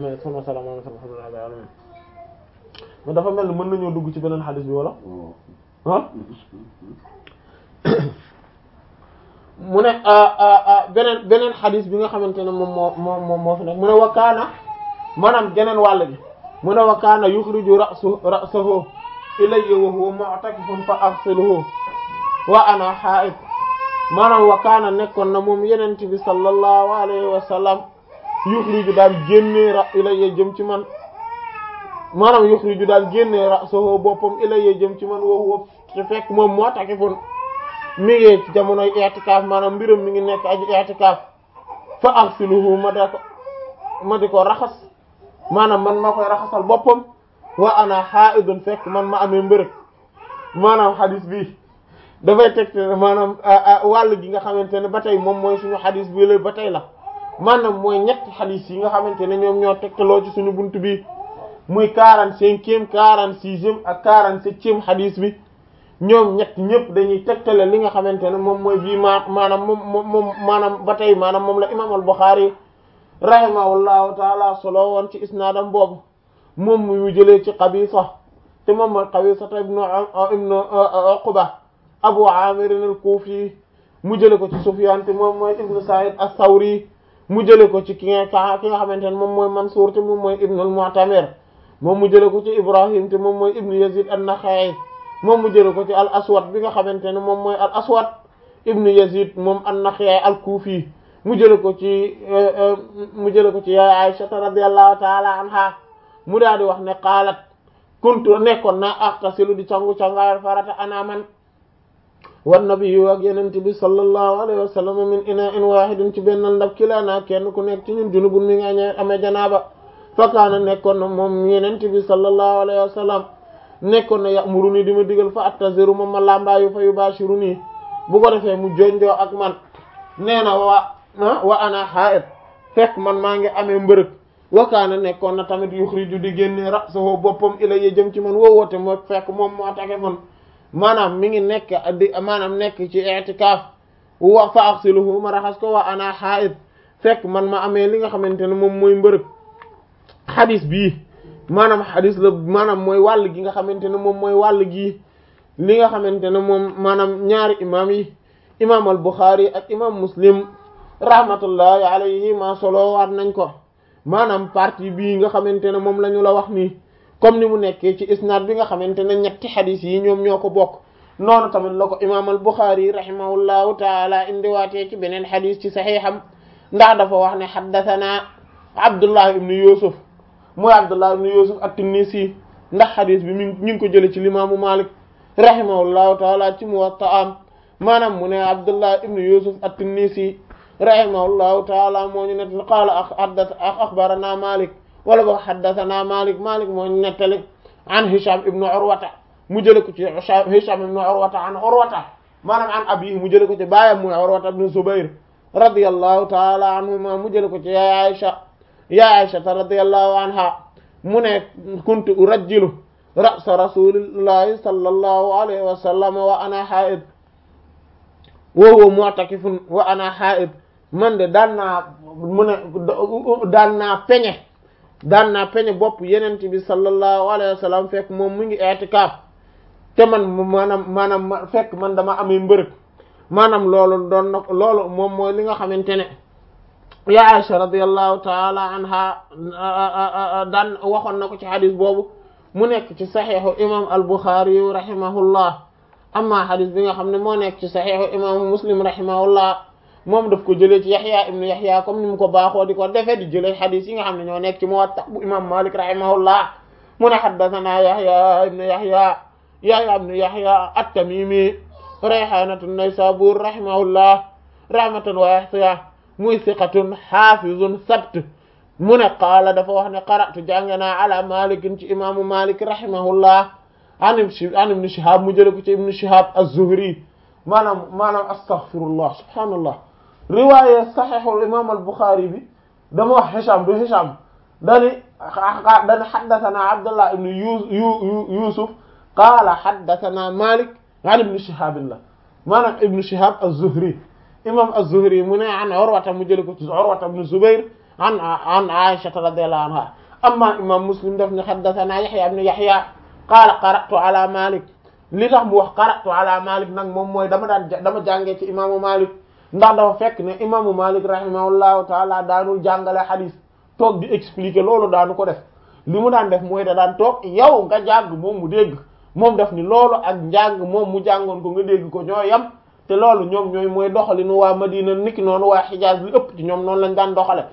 mais sama salaam alhamdulilah alamin mais dafa mel ni mën nañoo dugg ci beneen xadis bi wala ah mu ne beneen beneen xadis bi nga xamante ne moom moo moo moo fi nekk mu ne wakaana maanaam geneen wàll gi mu ne wakaana yuxriju rasu rasahu ilayya wa huwa mu'takifun fa aghsiluhu wa ana haa'id maanaam wakaana nekkoon na moom yenente bi sallallahu alayhi wa sallam yuxriju daal génnee ra ilayya jëm ci man maanaam yuxriju daal génnee rasahu boppam ilayya jëm ci man wa huwa te fekk moom mu'takifun mi ngi ci jamonoy i'tikaaf maanaam mbiram mi ngi nekk aji i'tikaaf fa aghsiluhu ma da ko ma di ko raxas maanaam man ma koy raxasal boppam wa ana haa'idun fekk man ma amee mbërëg maanaam xadis bi dafay teg maanaam wàll gi nga xamante ne ba tey moom mooy suñu xadis bi la ba tey la maanaam mooy ñetti xadis yi nga xamante ne ñoom ñoo tegtaloo ci suñu bunt bi muy quarante-cinquième quarante-sixième ak quarante-septième xadis bi ñoom ñett ñëpp dañuy tegtale li nga xamante ne moom mooy bii ma maanaam moom moom maanaam ba tey maanaam moom la imam al-Bukhari rahimahullahu taala solo woon ci isnaadam boobu moom mu jëlee ci Qabisa te moom mooy Qabisa ibnu ibnu Uqba Abu Amir al-Kufi mu jëlee ko ci Sufyan te moom mooy ibnu Sa'id as-Sawri mu jëlee ko ci ki nga ki nga xamante ne moom mooy Mansur te moom mooy ibnu al-Mu'tamir moom mu jëlee ko ci Ibrahim te moom mooy ibnu Yazid an-Nakha'i moom mu jëlee ko ci al-Aswad bi nga xamante ne moom mooy al-Aswad ibnu Yazid moom an-Nakha'i al-Kufi mu jële ko ci mu jële ko ci yaay Aisha radiyallahu ta'ala anha mu daal di wax ne qaalat kuntu nekkoon naa aqtasilu di cangu cangaayal farata ana man wan nabiyyu ak yenente bi sallallahu alayhi wa sallam min ina'in wahidin ci benn ndab kilana kenn ku nekk ci ñun junubun mi nga amee janaaba fa kaana nekkoon na moom yenente bi sallallahu alayhi wa sallam nekkoon na ya'muruni di ma digal fa attaziru moom ma lambaayu fa yubashiruni bu ko defee mu jonjoo ak man nee na waa wa ana haid fekk man maa ngi amee mbërëg wakaana nekkoon na tamit yuxriju di génne ra'sahu boppam ilayya jëm ci man woowoote moo fekk moom moo take man maanaam mi ngi nekk di maanaam nekk ci i'tikaaf wa fa aghsiluhu ma raxas ko wa ana haid fekk man ma amee li nga xamante ne moom mooy mbërëg xadis bii maanaam xadis la maanaam mooy wàll gi nga xamante ne moom mooy wàll gii li nga xamante ne moom maanaam ñaari imaam yi imaam al Bukhari ak imaam Muslim rahmatullahi alayhi ma solo waat nañ ko maanaam partie bii nga xamante ne moom la ñu la wax nii comme ni mu nekkee ci isnaad bi nga xamante ne ñetti xadis yi ñoom ñoo ko bokk noonu tamit la ko imaam al Bukhari rahimahullahu taala indiwaatee ci beneen xadis ci saxiixam ndax dafa wax ne xaddathana Abdullah ibn Yusuf mooy Abdullah ibn Yusuf at-Tinnisi ndax xadis bi mi ñu ngi ko jëlee ci limaamu Malik rahimahullahu taala ci Muwatta maanaam mu ne Abdullah ibn Yusuf at-Tinnisi rahimahullahu taala moo ñu nettali qaala haddatha akhbarana Malik wala boog haddathana Malik Malik moo ñu nettali an Hisham ibn Urwata mu jële ko ci Hisham ibn Urwata an Urwata maanaam an abihi mu jële ko ci baayam muy Urwata ibn Zubayr radiyallahu taala anhuma mu jële ko ci yaay Aisha yaay Aisha radiyallahu anha mu ne kuntu urajjilu ra'sa rasulillahi sallallahu alayhi wa sallam wa ana haid wa huwa mu'takifun wa ana haid man de daan naa mu ne daan naa peñe daan naa peñe bopp yenente bi sallallahu alayhi wa sallam fekk moom mu ngi i'tikaaf te man maanaam maanaam fekk man dama amee mbërëg maanaam loolu doon na loolu moom mooy li nga xamante ne ya Aisha radiyallahu taala anha daan waxoon na ko ci xadis boobu mu nekk ci saxiixu imam al-Bukhari rahimahullah amma xadis bi nga xam ne moo nekk ci saxiixu imam Muslim rahimahullah moom daf ko jëlee ci Yaxya ibnu Yaxya comme ni mu ko baaxoo di ko defee di jëlee xadis yi nga xam ne ñoo nekk ci Muwatta bu imam Malik rahimahullah mu ne haddathana Yaxya ibnu Yaxya Yaxya ibnu Yaxya at-Tamimi rayhanatu Naysabur rahimahullah rahmatan wasi'a muy siqatun xaafizun sabt mu ne qaala dafa wax ne qara'tu jàng naa ala malikin ci imaamu malik rahimahullah an an ibn shihab mu jële ko ci ibn shihab az-zuhri maanaam maanaam astaghfirullah subhaanallah riwaaya saxiixul imaam al-buxaari bi dama wax hisham du hisham dani dani haddathana abdullah ibn yusuf qaala haddathana malik an ibn shihab la maanaam ibn shihab az-zuhri imam az-Zuhri mu ne an Urwata mu jële ko ci Urwata ibn Zubayr an an Aisha radiyallahu anha amma imam Muslim daf ne haddathana Yahya ibn Yahya qaala qara'tu ala Malik li tax mu wax qara'tu ala Malik nag moom mooy dama daan dama jàngee ci imaamu Malik ndax dafa fekk ne imaamu Malik rahimahullahu taala daanul jàngale hadith toog di expliquer loolu daanu ko def li mu daan def mooy da daan toog yow nga jàng moom mu dégg moom def ni loolu ak njàng moom mu jàngoon ko nga dégg ko ñoo yam te loolu ñoom ñooy mooy doxalinu waa Madina niki noonu waa Hijaz li ëpp ci ñoom noonu lañ daan doxale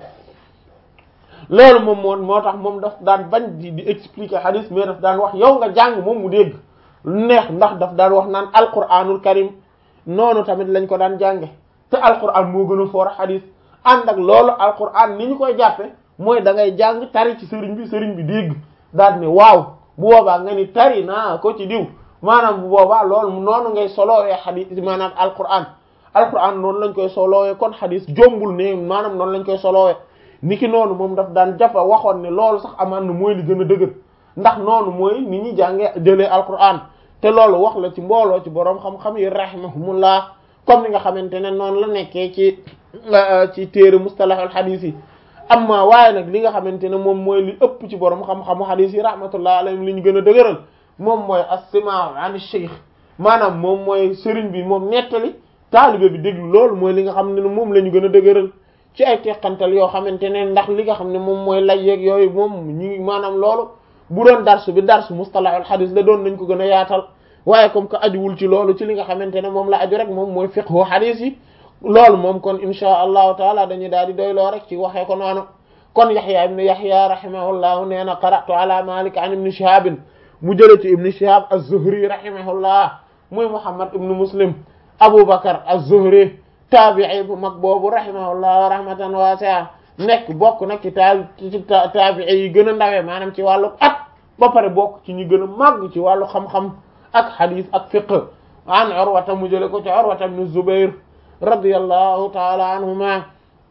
loolu moom moo moo tax moom daf daan bañ di di expliquer hadith mais daf daan wax yow nga jàng moom mu dégg neex ndax daf daan wax naan alquranul karim noonu tamit lañ ko daan jànge te alquran moo gën a foor hadith ànd ak loolu alquran ni ñu koy jàppe mooy da ngay jàng tari ci sëriñ bi sëriñ bi dégg daal ne waaw bu boobaa nga ni tari naa ko ci diw maanaam bu boobaa loolu noonu ngay solowee hadith maanaam alquran alquran noonu lañ koy solowee kon hadith jombul ne maanaam noonu lañ koy solowee niki noonu moom daf daan jafa waxoon ne loolu sax amaan na mooy li gën a dëgër ndax noonu mooy ni ñuy jàngee jëlee alquran te loolu wax la ci mbooloo ci boroom xam-xam yi rahimahumullah comme ni nga xamante ne noonu la nekkee ci ci téere mustalahul hadith yi amma waaye nag li nga xamante ne moom mooy li ëpp ci boroom xam-xamu hadith yi rahmatullah alayhim li ñu gën a dëgëral moom mooy as-simaa an shaykh maanaam moom mooy sëriñ bi moom nettali taalibe bi déglu loolu mooy li nga xam ne moom la ñu gën a dëgëral ci ay teqantal yoo xamante ne ndax li nga xam ne moom mooy lay yeeg yooyu moom ñu maanaam loolu bu doon darsu bi darsu mustalahul hadith la doon nañ ko gën a yaatal waaye comme que ajuwul ci loolu ci li nga xamante ne moom la aju rek moom mooy fiqhu hadith yi loolu moom kon insha allahu taala dañuy daal di doyloo rek ci waxee ko noonu kon Yahya ibn Yahya rahimahullahu nee na qara'tu ala Malik an ibn Shihab mu jële ci ibn Shihab az-Zuhri rahimahullah muy Muhammad ibn Muslim Abu Bakr az-Zuhri taabi'i bu mag boobu rahimahullah rahmatan wasi'a nekk bokk nag ci taa ci taabi'i yi gën a ndawe maanaam ci wàllu at ba pare bokk ci ñu gën a màgg ci wàllu xam-xam ak hadith ak fiqh an Urwata mu jële ko ci Urwata ibn Zubair radiyallahu ta'ala anhuma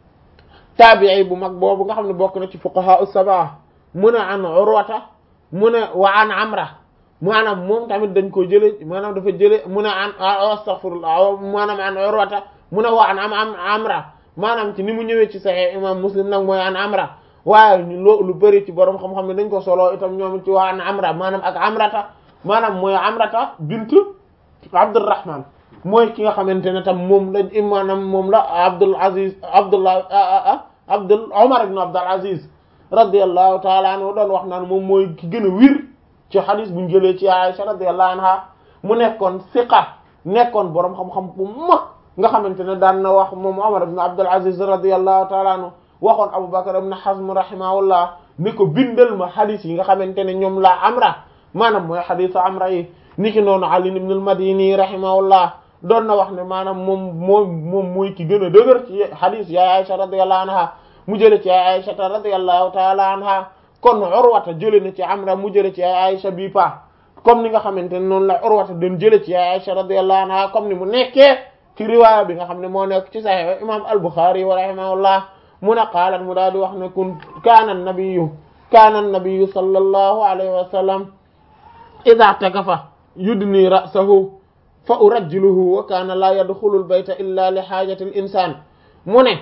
taabi'i bu mag boobu nga xam ne bokk na ci fuqaha as-sab'a mu ne an Urwata mu ne wa an Amra maanaam moom tamit dañ ko jële maanaam dafa jële mu ne an astaghfirullah maanaam an Urwata mu ne wa an am am Amra maanaam ci ni mu ñëwee ci Sahih imam Muslim nag mooy an Amra waaye loo lu bëri ci borom xam-xam ne dañ ko solo itam ñoom ci wa an Amra maanaam ak Amrata maanaam mooy Amrata bint Abdurrahman mooy ki nga xamante ne tam moom lañ maanaam moom la Abdul Aziz Abdullah Abdul Omar ibn Abdul Aziz radiyallahu ta'ala anhu doon wax naan moom mooy ki gën a wir ci hadis buñ jëlee ci Aisha radiyallahu anha mu nekkoon siqa nekkoon borom xam-xam bu mag nga xamante ne daan na wax moom Omar ibn Abdul Aziz radiyallahu ta'ala anhu waxoon Abu Bakr ibn Hazm rahimahullah ni ko bindal ma hadis yi nga xamante ne ñoom la Amra maanaam mooy hadisu Amra yi niki noonu Ali ibn al-Madini rahimahullah doon na wax ne maanaam moom moom moom mooy ki gën a dëgër ci hadis yaay Aisha radiyallahu anha mu jële ci yaay Aisha radiyallahu ta'ala anha kon Urwata jële na ci Amra mu jële ci yaay Aisha bii pa comme ni nga xamante ne noonu la Urwata doon jële ci yaay Aisha radiyallahu anha comme ni mu nekkee ci riwaaya bi nga xam ne moo nekk ci Sahih imam al-Bukhari wa rahimahullah mu ne qaalat mu daal di wax ne kun kaana an-nabiyyu kaana an-nabiyyu sallallahu alayhi wa sallam idha takafa yudni ra'sahu fa urajjiluhu wa kaana la yadxulu al-bayta illa li haajati al-insaan mu ne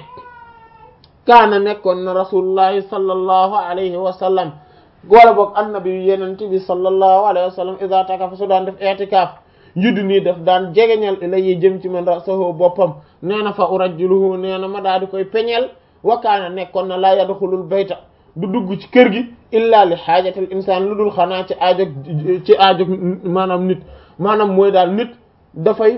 kaana nekkoon na rasulullahi sallallahu alayhi wa sallam wala boog annabi yenent bi sallallahu alayhi wa sallam idha takafa su daan def i'tikaaf yudni def daan jegeñal ilayhi jëm ci man ra'sahu boppam nee na fa urajjiluhu nee na ma daal di koy peñel wa kaana nekkoon na la yadxulu al-bayta du dugg ci kër gi illa li haajati al-insaan lu dul xanaa ci aajog ci aajog maanaam nit maanaam mooy daal nit dafay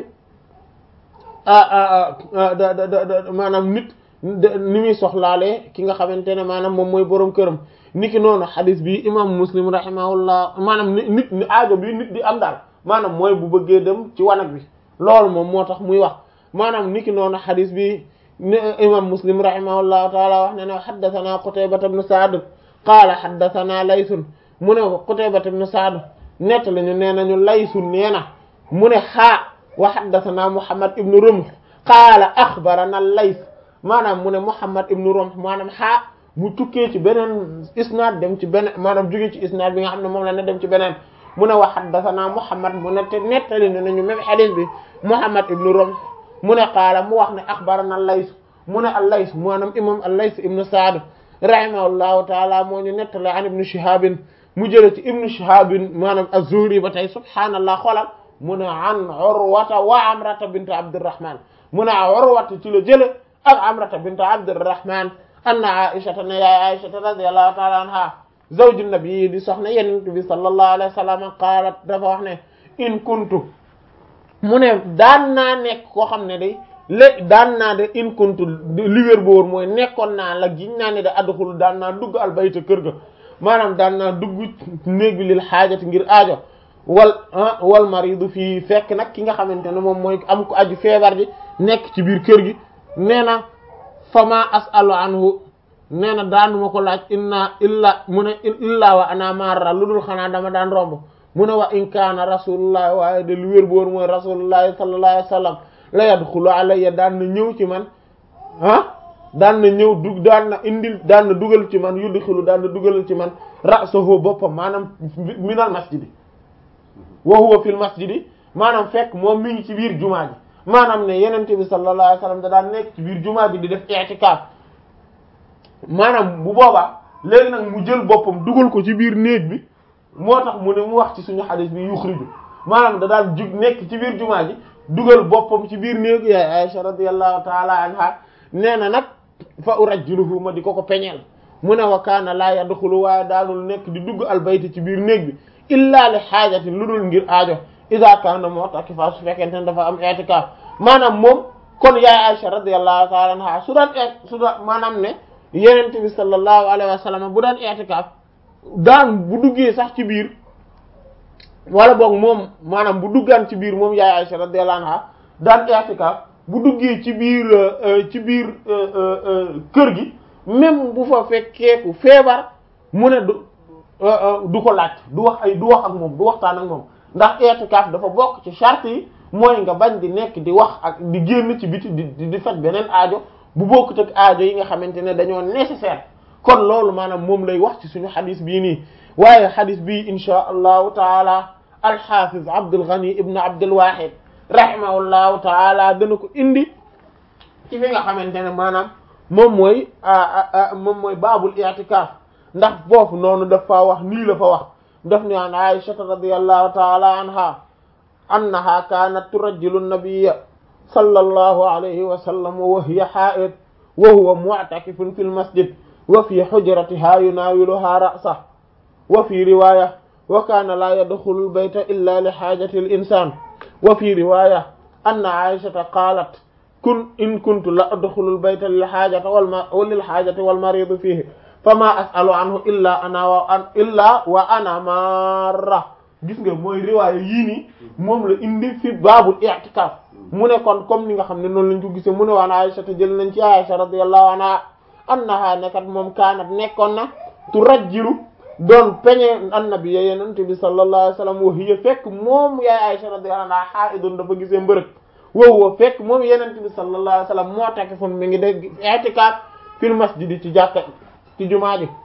maanaam nit ni muy soxlaalee ki nga xamante ne maanaam moom mooy borom këram niki noonu xadis bi imam muslim rahimahullah maanaam nit ni aajo bi nit di am daal maanaam mooy bu bëggee dem ci wanag bi loolu moom moo tax muy wax maanaam niki noonu xadis bi imam muslim rahimahullahu taala wax ne ne xaddathana qutaybata ibn sa'd qaala xaddathana laysun mu ne qutaybata ibn sa'd nett lañu nee nañu laysun nee na mu ne xaa wa haddathana Muhammad ibn Rumh qaala akhbarana Lays maanaam mu ne Muhammad ibn Rumh maanaam xaa mu tukkee ci beneen isnaad dem ci beneen maanaam jóge ci isnaad bi nga xam ne moom la ne dem ci beneen mu ne wa haddathana Muhammad mu ne te nettali ne nañu même hadith bi Muhammad ibn Rumh mu ne qaala mu wax ne akhbarana Lays mu ne al-Lays maanaam imam al-Lays ibn Sa'd rahimahullahu taala moo ñu nettale an ibnu shihabin mu jële ci ibnu shihabin maanaam az-zuhri ba tey subhaanallah xoolal mu ne an urwata wa amrata bint abdurrahman mu ne urwata ci la jële ak amrata bint abdurrahman anna aishata ne yaay aishata radiyallahu taala anha zawju nabi di soxna yenent bi sallallahu alayhi wa sallam qaalat dafa wax ne in kuntu mu ne daan naa nekk koo xam ne day lé daan naa de in kuntu li wér bu wóor mooy nekkoon naa la giñ naa ne da adxul daan naa dugg albayta kër ga maanaam daan naa dugg néeg bi lil xaajati ngir aajo wal wal maridu fii fekk nag ki nga xamante ne moom mooy am ko aju feebar ji nekk ci biir kër gi nee na fama asalu anhu nee na daanuma ko laaj inna illa mu ne illa wa ana marra lu dul xanaa dama daan romb mu ne wa in kaana rasulullah waaye de lu wér bu wóor mooy rasulullahi sallallahu alayhi wa sallam la yadxulu alayya daan na ñëw ci man ah daan na ñëw dug daan na indil daan na dugal ci man yudxilu daan na dugalal ci man ra'sahu boppam maanaam minal masjidi wa huwa fil masjidi maanaam fekk moom mi ngi ci biir jumaa ji maanaam ne yenente bi sallallahu alayhi wasallam da daan nekk ci biir jumaa ji di def i'tikaf maanaam bu boobaa léegi nag mu jël boppam dugal ko ci biir néeg bi moo tax mu ne mu wax ci suñu xadis bi yuxriju maanaam da daan jug nekk ci biir jumaa ji dugal boppam ci biir néegu yaay Aisha radiyallahu taala anha nee na nag fa urajjiluhu ma di ko ko peñeel mu ne wa kaana laa yadxulu waaye daanul nekk di dugg albayt ci biir néeg bi illa li xaajatin lu dul ngir aajo iza kaana mu'takifa su fekkente ne dafa am i'tikaf maanaam moom kon yaay Aisha radiyallahu taala anha su daan su daan maanaam ne yenente bi sallallahu alayhi wa sallam bu daan i'tikaf daan bu duggee sax ci biir wala boog moom maanaam bu duggaan ci biir moom yaay Aisha radiyallahu anha daan i'tikaf bu duggee ci biir ci biir kër gi même bu fa fekkeeku feebar mu ne du du ko laaj du wax ay du wax ak moom du waxtaan ak moom ndax i'tikaf dafa bokk ci charte yi mooy nga bañ di nekk di wax ak di génn ci biti di di faj beneen aajo bu bokkut ak aajo yi nga xamante ne dañoo nécessaire kon loolu maanaam moom lay wax ci suñu xadis bii nii waaye xadis bii insha allahu taala alxafiz Abdul Ghani ibn Abdul Wahid rahimahullahu taala dana ko indi ci fi nga xamante ne maanaam moom mooy moom mooy baabul i'tikaf ndax foofu noonu dafa wax nii la fa wax daf ne an Aisha radiyallahu taala anha annaha kanat turajjilu nabiyya sallallahu alayhi wa sallam wa hiya ha'id wa huwa mu'takifun fil masjid wa fi hujratiha yunawiluha ra'sahu wa fi riwaya wa kana la yadkhulu al-bayta illa li hajati al-insan wa fi riwaya anna Aishata qalat kun in kuntu la adkhulu al-bayta lil hajati wal lil hajati wal marid fihi fama as'alu anhu illa ana wa an illa wa ana marra gis nga mooy riwaaya yii nii moom la indi fi baabul i'tikaf mu ne kon comme ni nga xam ne noonu lañ ko gisee mu ne waan Aisha te jël nañ ci Aisha radiyallahu anha annaha nekat moom kaanat nekkoon na tu rajjilu doon peñe annabi ya yenente bi sallallahu alayhi wasallam wa hiya fekk moom yaay Aisha radiyallahu anha haidun dafa gisee mbërëg woowu fekk moom yenente bi sallallahu alayhi wasallam moo takk fon mi ngi dégg i'tikaf fil masjid ci jàkka ci jumaa ji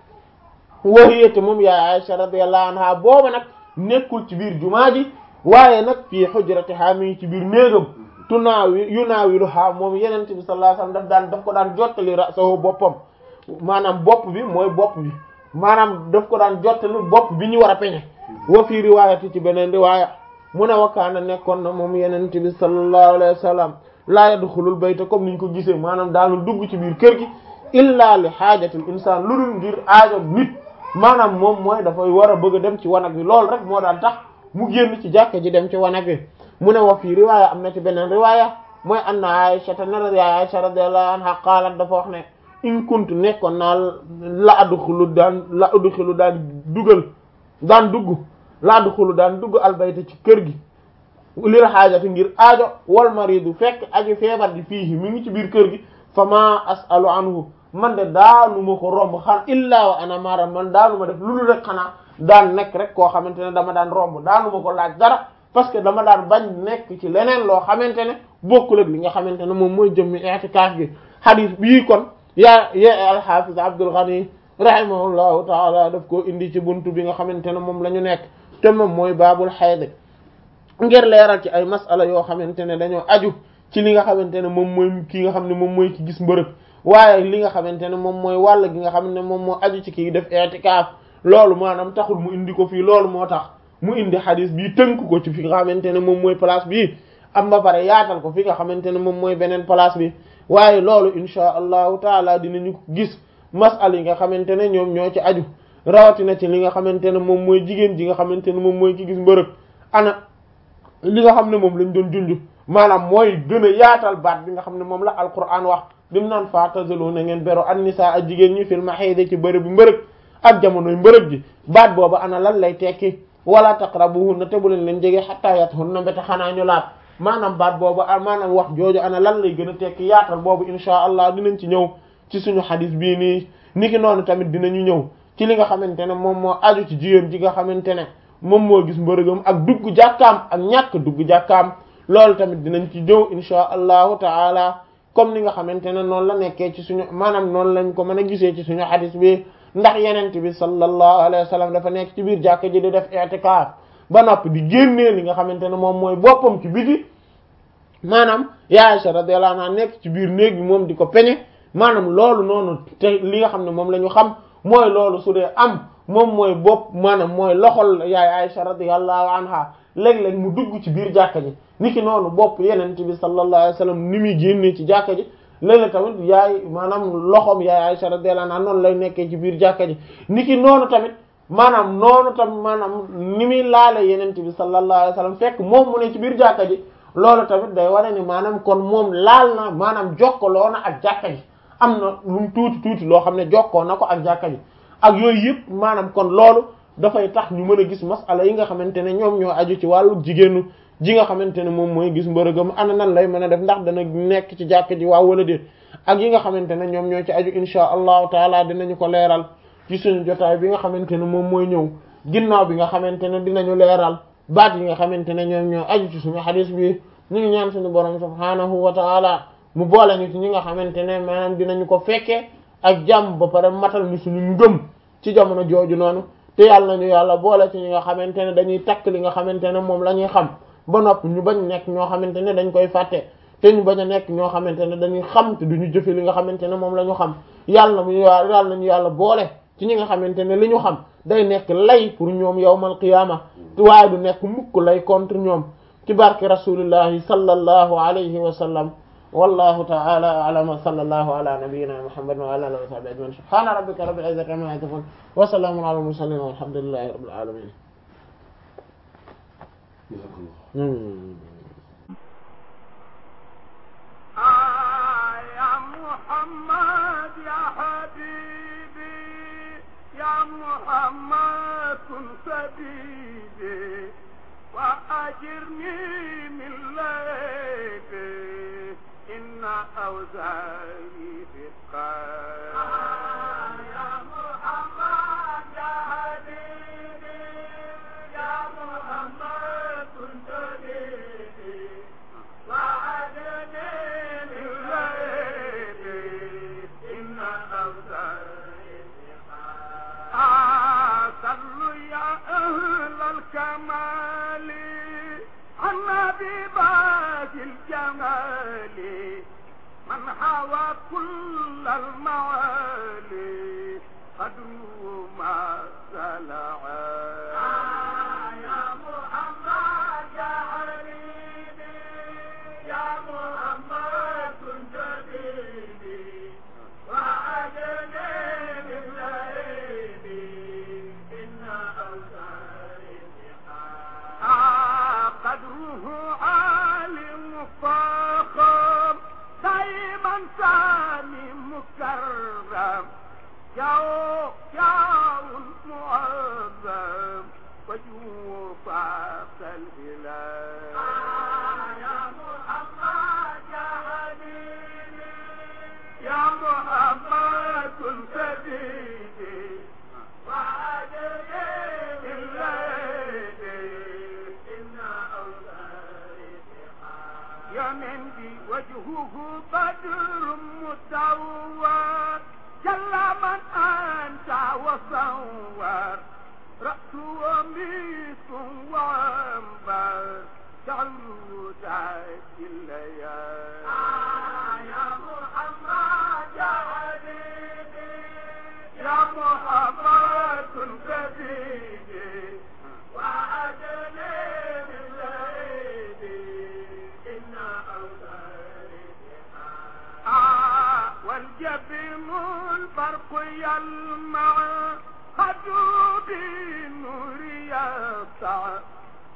wa hiya te moom yaay Aisha radiyallahu anha booba nag nekkul ci biir jumaa ji waaye nag fii hujratiha mi ngi ci biir néegam tunaawi yunaawiluha moom yenente bi sallallahu alayhi wasallam daf daan daf ko daan jottali ra'sahu boppam maanaam bopp bi mooy bopp bi maanaam daf ko daan jottali bopp bi ñu war a peñe wa fii riwaayati ci beneen riwaaya mu ne wakaana nekkoon na moom yenente bi sallallahu alayhi wasallam laa yadxulul bayta comme niñ ko gisee maanaam daanul dugg ci biir kër gi illa li xaajatil insaan lu dul ngir aajo nit maanaam moom mooy dafay war a bëgg a dem ci wanag bi loolu rek moo daan tax mu génn ci jàkka ji dem ci wanag bi mu ne wa fii riwaaya am na ci beneen riwaaya mooy anna Aisha te nara ya Aisha radiyallahu anha qaalat dafa wax ne in kuntu nekkoon naa la adxulu daan la adxulu daan dugal daan dugg la adxulu daan dugg albayta ci kër gi lil xaajati ngir aajo wal maridu fekk aji feebar di fii mi ngi ci biir kër gi fa ma asalu anhu man de daanu ma ko romb xan illaa wa ana mara man daanu ma def loolu rek xanaa daan nekk rek koo xamante ne dama daan romb daanu ma ko laaj dara parce que dama daan bañ nekk ci leneen loo xamante ne bokkul ak li nga xamante ne moom mooy jëmmi i'tikaf gi hadith bii kon yaa yaa al-Hafiz Abdul Ghani rahimahullahu taala daf koo indi ci buntu bi nga xamante ne moom la ñu nekk te moom mooy baabul hayd ngir leeral ci ay masala yoo xamante ne dañoo aju ci li nga xamante ne moom mooy ki nga xam ne moom mooy ki gis mbërëg waaye li nga xamante ne moom mooy wàll gi nga xam ne moom moo aju ci kii def i'tikaaf loolu maanaam taxul mu indi ko fii loolu moo tax mu indi xadis bii tënk ko ci fi nga xamante ne moom mooy place bii am ba pare yaatal ko fi nga xamante ne moom mooy beneen place bi waaye loolu insha allahu taala dinañu gis masal yi nga xamante ne ñoom ñoo ci aju rawatina ci li nga xamante ne moom mooy jigéen ji nga xamante ne moom mooy ki gis mbërëg ana li nga xam ne moom lañ doon junj maanaam mooy gën a yaatal baat bi nga xam ne moom la alquran wax dim naan fa'tazilu na ngeen bero an nisaa ak jigéen ñi fil mahiid ci bërëb bi mbërëg ak jamonoy mbërëg ji baat boobu ana lan lay tekki wala taqrabuhunna te bu leen leen jege hatta yathunna mbete xanaa ñu laat maanaam baat boobu maanaam wax jooju ana lan lay gën a tekki yaatal boobu insha allah dinañ ci ñëw ci suñu xadis bii nii niki noonu tamit dinañu ñëw ci li nga xamante ne moom moo aju ci jigéen ji nga xamante ne moom moo gis mbërëgam ak dugg jàkkaam ak ñàkk dugg jàkkaam loolu tamit dinañ ci ñëw insha allahu taala comme ni nga xamante ne noonu la nekkee ci suñu maanaam noonu lañ ko mën a gisee ci suñu xadis bi ndax yenent bi sallallahu alayhi wa sallam dafa nekk ci biir jàkka ji di def i'tikaaf ba noppi di génnee li nga xamante ne moom mooy boppam ci biti maanaam ya Aisha radiyallahu anha nekk ci biir néeg bi moom di ko peñe maanaam loolu noonu te li nga xam ne moom la ñu xam mooy loolu su dee am moom mooy bopp maanaam mooy loxol yaay Aisha radiyallahu anha léeg-léeg mu dugg ci biir jàkka ji niki noonu bopp yenent bi sallallahu alayhi wa sallam ni muy génnee ci jàkka ji léeg-léeg tamit yaay maanaam loxom yaay Aisha radiyallahu anha noonu lay nekkee ci biir jàkka ji niki noonu tamit maanaam noonu tam maanaam ni muy laale yenent bi sallallahu alayhi wa sallam fekk moom mu ne ci biir jàkka ji loolu tamit day wane ni maanaam kon moom laal na maanaam jokkaloo na ak jàkka ji am na lu mu tuuti tuuti loo xam ne jokkoo na ko ak jàkka ji ak yooyu yëpp maanaam kon loolu dafay tax ñu mën a gis masala yi nga xamante ne ñoom ñoo aju ci wàllu jigéenu ji nga xamante ne moom mooy gis mbërëgam ana nan lay mën a def ndax dana nekk ci jàkka ji waaw wala déet ak yi nga xamante ne ñoom ñoo ci aju insha allahu taala dinañu ko leeral ci suñu jotaay bi nga xamante ne moom mooy ñëw ginnaaw bi nga xamante ne dinañu leeral baat yi nga xamante ne ñoom ñoo aju ci suñu xadis bi ñu ngi ñaan suñu borom subhaanahu wa taala mu boole ñu ci ñi nga xamante ne maanaam dinañu ko fekkee ak jàmm ba pare matal ñu suñu ngëm ci jamono jooju noonu te yàlla nañu yàlla boole ci ñi nga xamante ne dañuy takk li nga xamante ne moom la ñuy xam ba nopp ñu bañ nekk ñoo xamante ne dañ koy fàtte te ñu bañ a nekk ñoo xamante ne dañuy xam te duñu jëfe li nga xamante ne moom la ñu xam yàlla nañu yàlla nañu yàlla boole ci ñi nga xamante ne li ñu xam day nekk lay pour ñoom yawmal qiyaama waaye du nekk mukk lay contre ñoom ci barke rasulillahi sallallahu alayhi wa sallam wallahu ta'ala a'lam wa sallallahu ala nabiyyina muhammad wa ala alihi wa sahbihi ajma'in subhana rabbika rabbil izzati amma yasifun wa salamun ala al mursalin walhamdulillahi rabbil alamin يا محمد يا حبيبي يا محمد كن سبيلي وأجرني من ليبي إن أوزاري في يا محمد يا حبيبي يا محمد كن سبيلي وأجرني من ليبي إن أوزاري في صلوا يا أهل الكمال النبي باقي الجمال من حوى كل الموالي قدره ما سلع يا محمد يا حبيبي يا محمد كنت جديدي وعدني من ليلي إن أوزاري قدره عالي فاخر دايما سامي مكرم ياو ياو معظم وجوه فاق الهلال يا محمد يا حبيبي يا محمد كن سبيلي وعدني بالليل إن أولادي يا مندي وجهه بدر مدور جل من أنت وصور رأسه قميص وعنبر جعله تاج الليالي يا محمد يا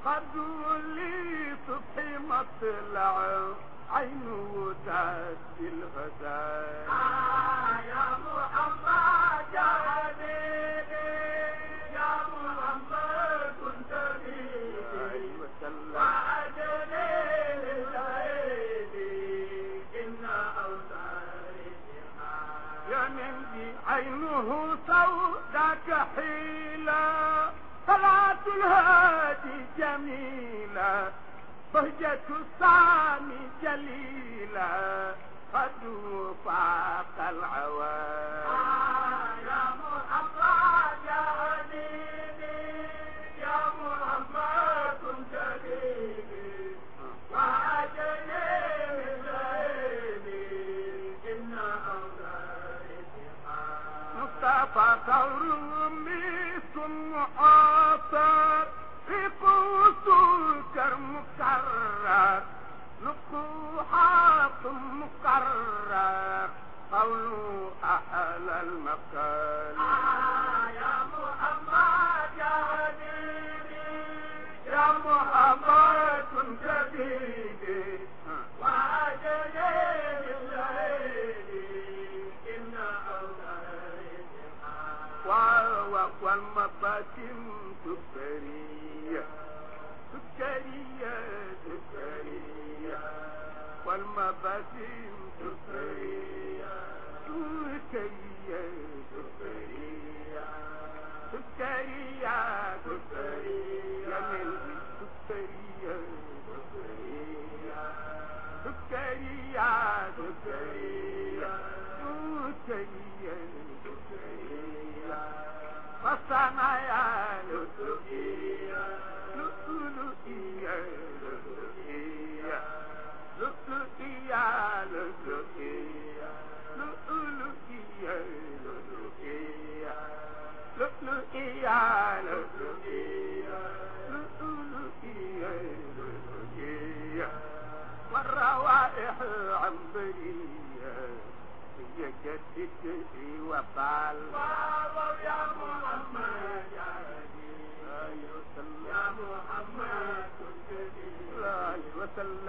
خدوا لي صبحي مطلع عينه تأتي الغزال يا محمد يا حبيبي يا محمد كنت بي وسلم وأجلي للعيدي إن أوزاري يا نبي عينه سوداك حيلة طلعت الهادي جميلة بهجة السامي جليلة قد فاق العوام يا محمد يا حبيبي يا محمد كنت حبيبي وأجلي للعيني إن أولادي مصطفى ثور مسكم معاصر في قوسك مكرر نقوحات مكرر قول أهل المكان يا محمد يا حبيبي يا محمد كنت حبيبي وأجلي الليل إن أولادي والمباتم سكرية سكرية سكرية والمباتم سكرية سكرية سكرية سكرية سكرية من سكرية سكرية سكرية سكرية سكرية سكرية فصنايا لؤلؤية لؤلؤية لؤلؤية لؤلؤية لؤلؤية لؤلؤية لؤلؤية لؤلؤية لؤلؤية لؤلؤية لؤلؤية والروائح عنبرية هي جدتي وفعل يا محمد يا يا محمد لا وسلم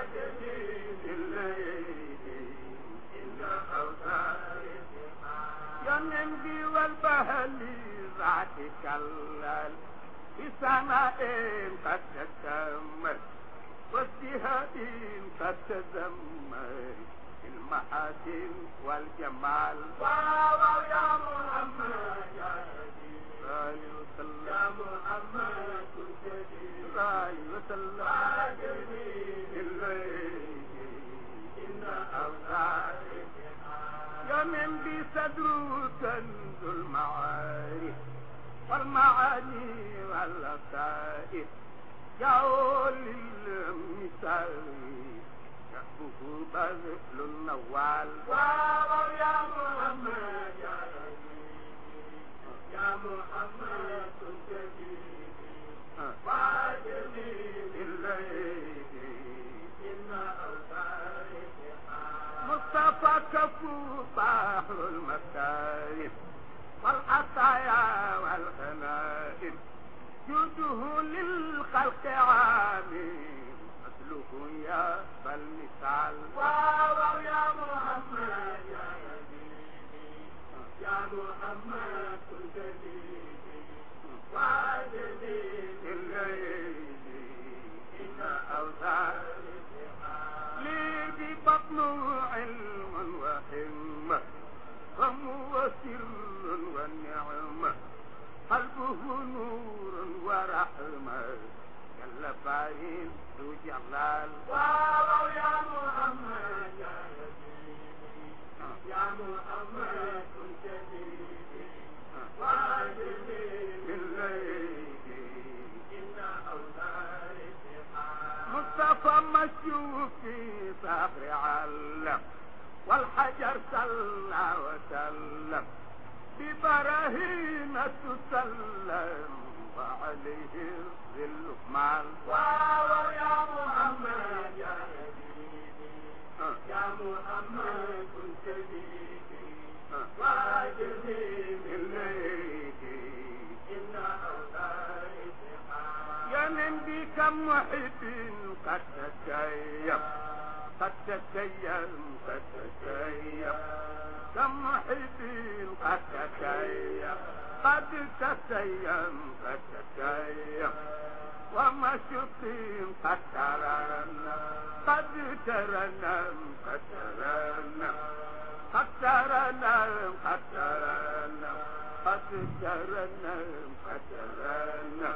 يا النبي والبهل ذاتك اللال في سماء قد تتمر وازدهاء قد تزمر المحاسن والجمال واو يا محمد يا وسلم يا محمد كنت لا وسلم إن أوزاري يا من بصدره كنز المعارف والمعاني واللطائف يا للمثال يحبه بذل النوال واو يا محمد يا يا محمد كنت واجبي بالليل إن أوتاري مصطفى كفو بحر المكارم والعطايا والغنائم جوده للخلق عامل مثله يا فالمثال واو يا محمد يا يا محمد كنت واجبي الليل إن أوزار لي ببطن علم وحمة هم وسر ونعمة قلبه نور ورحمة جل فاين ذو جلال واو يا محمد يا يا محمد كنت واجبي بالليل إن أوزاري مصطفى مشوف في صخر علم والحجر صلى وسلم ببراهين تسلم وعليه الظل مال واو يا محمد يا يا محمد كنت بيدي واجبي بالليل إن أوتاري يا من بك كم محب قد تسيب قد تسيب قد تسيب كم محب قد تسيب قد تسيب قد تسيب ومشق قد ترنم قد ترنم قد ترنم قد ترنم قد ترنم قد ترنم قد ترنم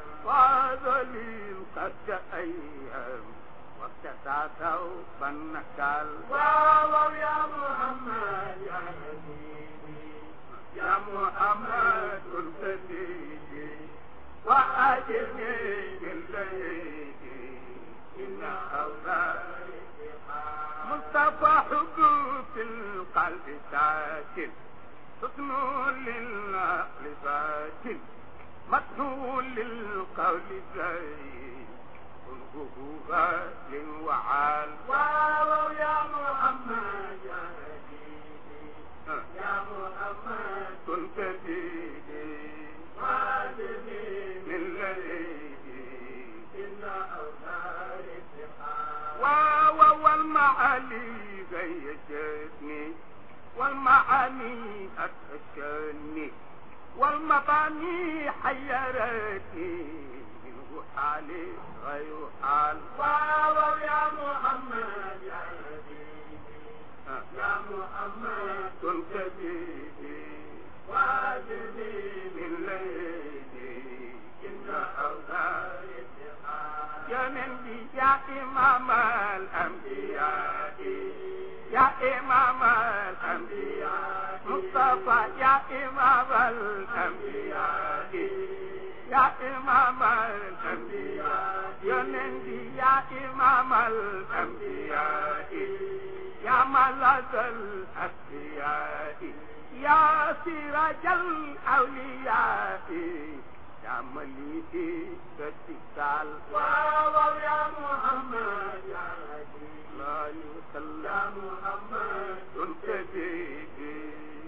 وذليل قد تأيم واقتسى ثوبا نكال واو يا محمد يا حبيبي يا محمد الفتيجي وأجرني بالليل إن أولادي مصطفى حبوب في القلب ساكن حسن للعقل فاتن مدحو للقول زين كله غال وعال واو يا محمد يا حبيبي يا محمد كنت بيدي واجبي من ليلي إن أولاد واو والمعالي غيجتني والمعاني أدهشني والمباني حيرتني منه حالي غير حال واو يا محمد يا حبيبي يا محمد كنت بيدي واجبي من ليلي إن أولاد يا نبي يا إمام الأنبياء يا إمام الأنبياء مصطفى يا إمام الأنبياء يا إمام الأنبياء يا نبي يا إمام الأنبياء يا ملاذ الأسياء يا سراج الأولياء يا مليكي باتكال واو يا محمد يا الله وسلم يا محمد كنت بيدي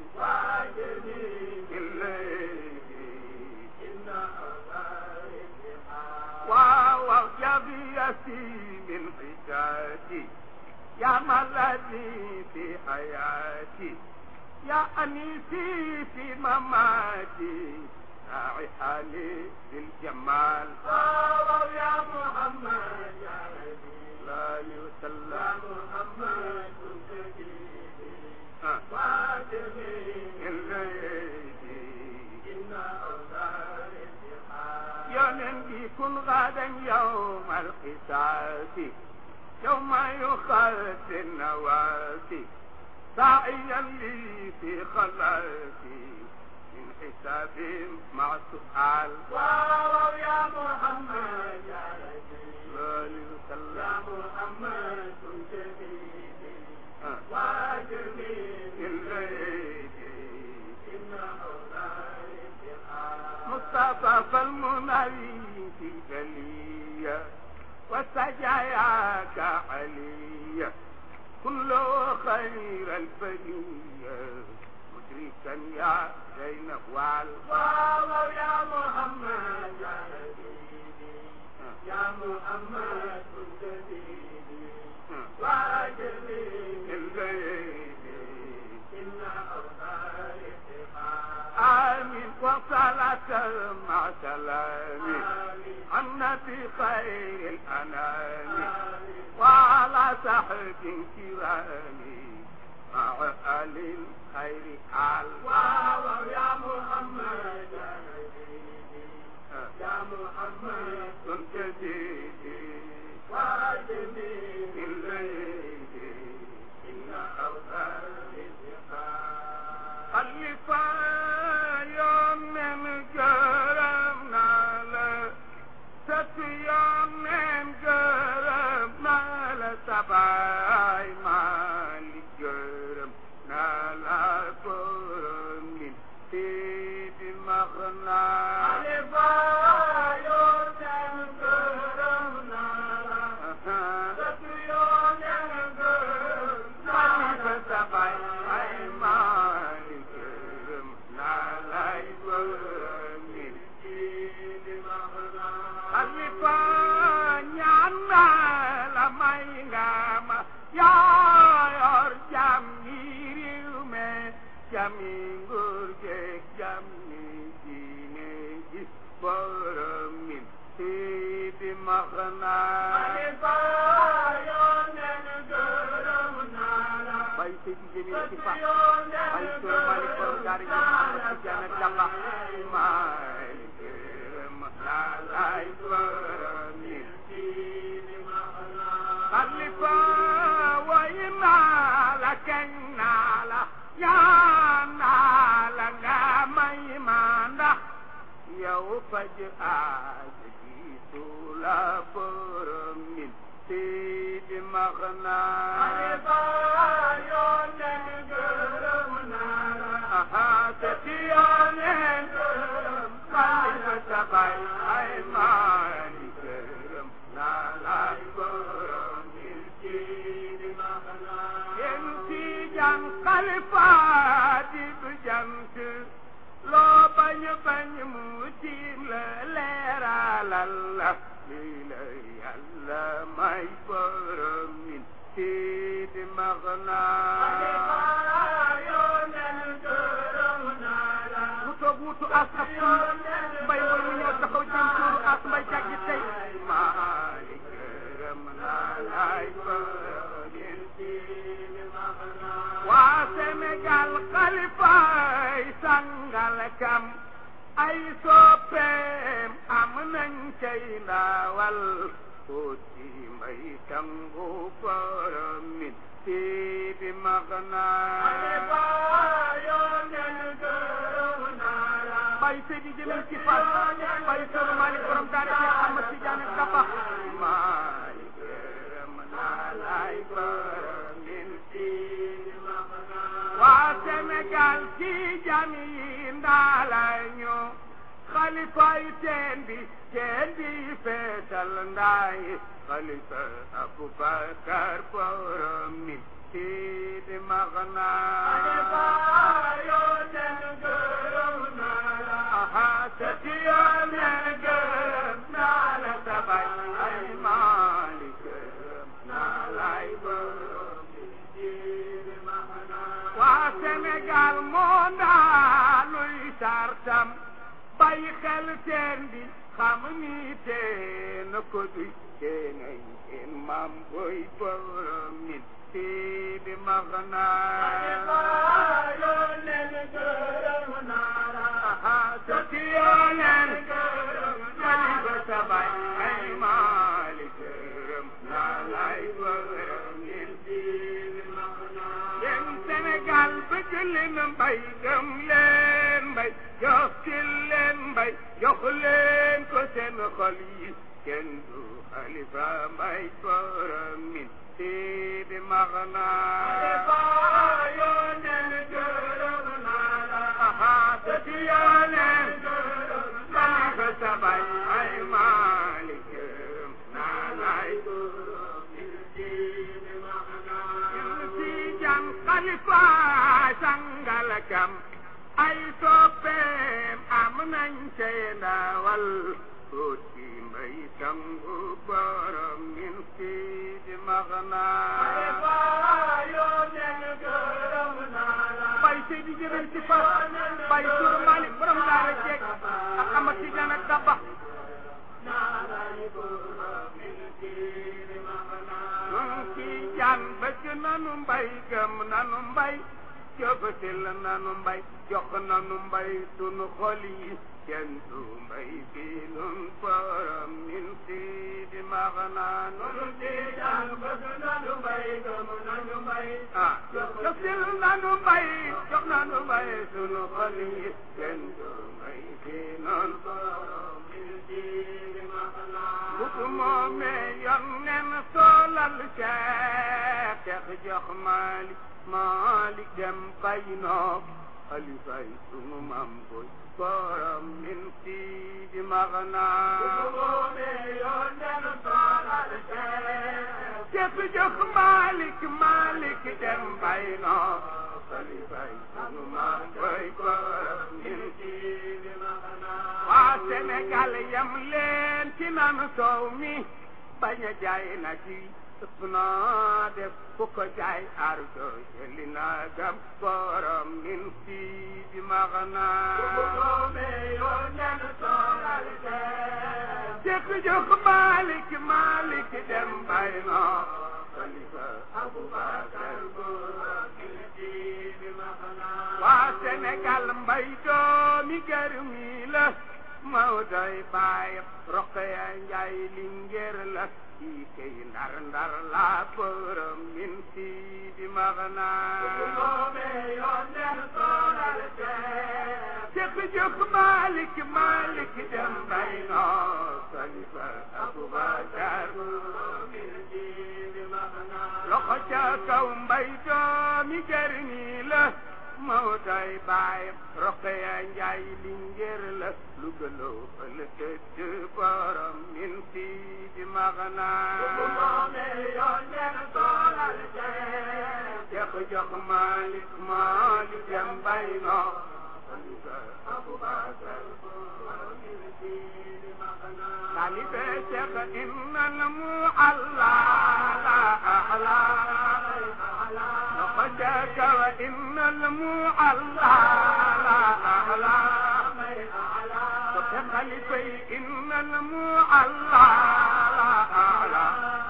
واجبي الليل إن واو يا بيتي من حجاتي يا ملذي في حياتي يا أنيسي في مماتي راعي حالي بالجمال واو يا محمد يا الله وسلم يا محمد كنت واجبي الليل إن أولاد يا نبي كن غدا يوم الحساب يوم يخاف النواسي ساعيا لي في خلاتي من حساب مع سؤال واو يا محمد يا رسول الله يا محمد كنت بيدي واجبي الليل إن مصطفى فالمنوي في جلية وسجاياك عليا كل خير البرية مدركا يا زينب وعل واو يا محمد يا حبيبي يا محمد كنت بيدي واجبي الليل إن أوصال آمين وصلاة مع سلامي النبي خير الأنام وعلى صحب كرامي مع آل الخير آل واو يا محمد يا حبيبي يا محمد كنت جيدي واجبي الليل إن أوثار خلفا يوم من كرمنا له ستيوم من كرمنا له سبعي مالك كرمنا له كرم من سيد المغنى maxna xalifa yónneen gërëm naa la bay seydi jëmi ci fa yónneen bay sunu malik borom daara ji ma ci jana daba maay gërëm naa lay gërëm ni xalifa way naa la kañ naa la ñaan naa la nga may ma ndax yow faj aaj gisu la borom min sidi max naa xalifa yónneen gërëm naa la aha te ci yooneen gërëm xalifa sa bay ay maani gërëm naa lay borom min sidi max naa yéen ci jan xalifa di bu jant loo bañ bañ mu tiim la leeralal la lii la yàlla may borom min sidi max xalifa naa yónneen gërëm naa la mu toog wutu as ak mbay mooy mu ñëw taxaw jëm suuru as mbay jàggi tey maali gërëm naa lay borom min sidi max naa waa Sénégal xalifa ay sangal kam ay soppeem am nañ cay ndawal tuuti mbay sangu borom min sidi max xalifa naa yónneen gërëm naa la bay seydi jëmel ci fas bay sunu malik borom daara ci Ahmad Tidiane Daba maali gërëm naa lay borom min sidi max naa waa Sénégal ci jam yi ndaala ñu xalifay teen bi teen bi feesal ndaay xalifa Aboubacar borom min sidi max xalifa naa yónneen gërëm naa la aha te ci yoonee gërëm naa la sabay ay maali gërëm naa lay borom min sidi max naa waa Sénégal moo ndaaluy sartam bàyyi xel teen bi xam ni teen ko duy teenay seen maam boy borom min sidi max xalifa naa yónneen gërëm naa la aha te ci yooneen gërëm xalifa sabay ay maali gërëm naa lay borom min sidi max naa yéen Sénégal bëgg leen mbay gëm leen mbay jox ci leen mbay jox leen ko seen xol yi kenn du xalifa mbay borom min sidi max xalifa naa yónneen gërëm naa la aha te ci yooneen gërëm xalifa sabay ay maali gërëm naa lay borom min sidi max naa si jan xalifa sangal kam ay soppeem am nañ cay ndawal tuuti mbay sangu borom min sidi max xalifa naa yónneen gërëm naa la bay seydi jëmel ci fas bay sur malik borom daara jeeg ak amat ci jan ak daba nun ci jan bëgg nanu mbay gëm nanu mbay jëfatil nanu mbay jox nanu mbay sunu xol yi kenn du mbay bi nun borom min sidi max naa nun ci jan bëgg nanu mbay gëm nanu mbay ah jëfatil nanu mbay jox nanu mbay sunu xol yi kenn du mbay bi nun borom min sidi max naa bu ko moomee yoon nen solal Cheikh Cheikh jox Malik Malik dem bay noo xalifay sunu mam boy borom min sidi max naa Cheikh jox Malik Malik dem bay noo xalifay sunu mam boy borom min sidi max naa waa Sénégal yam leen ci nanu soow mi bañ a jaay na ci ëpp naa def ku ko jaay ardo jëli naa gam borom min sidi max naa Cheikh jox Malik Malik dem bay no Khalifa Aboubacar waa Sénégal mbay doomi gërmi la Mawdoy baay Roqaya Njaay lingeer la kii kay ndar ndar la borom min si di magna Cheikh jox Malik Malik dem bay no Khalifa Aboubacar loxo ca kaw mbay doomi gërmi la Mawdoy baay Roqaya Njaay lingeer la lu gëloo fël tëdd borom min si di magna Cheikh jox Malik Malik dem bay no talibe Cheikh innal mu'alla la a'la لقدك وإن المعلى لا أعلى وكخلفي إن المعلى لا أعلى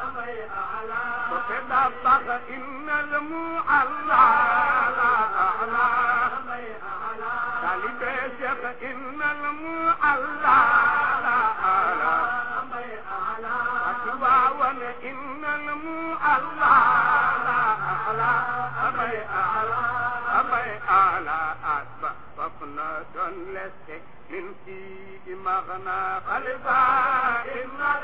وكدبغ إن المعلى لا أعلى طالب شيخ إن المعلى لا أعلى وكواون إن المعلى لا أعلى أبي أعلى أبي أعلى أسبق فقنا دون لسك من سيد مغنى خلفا إن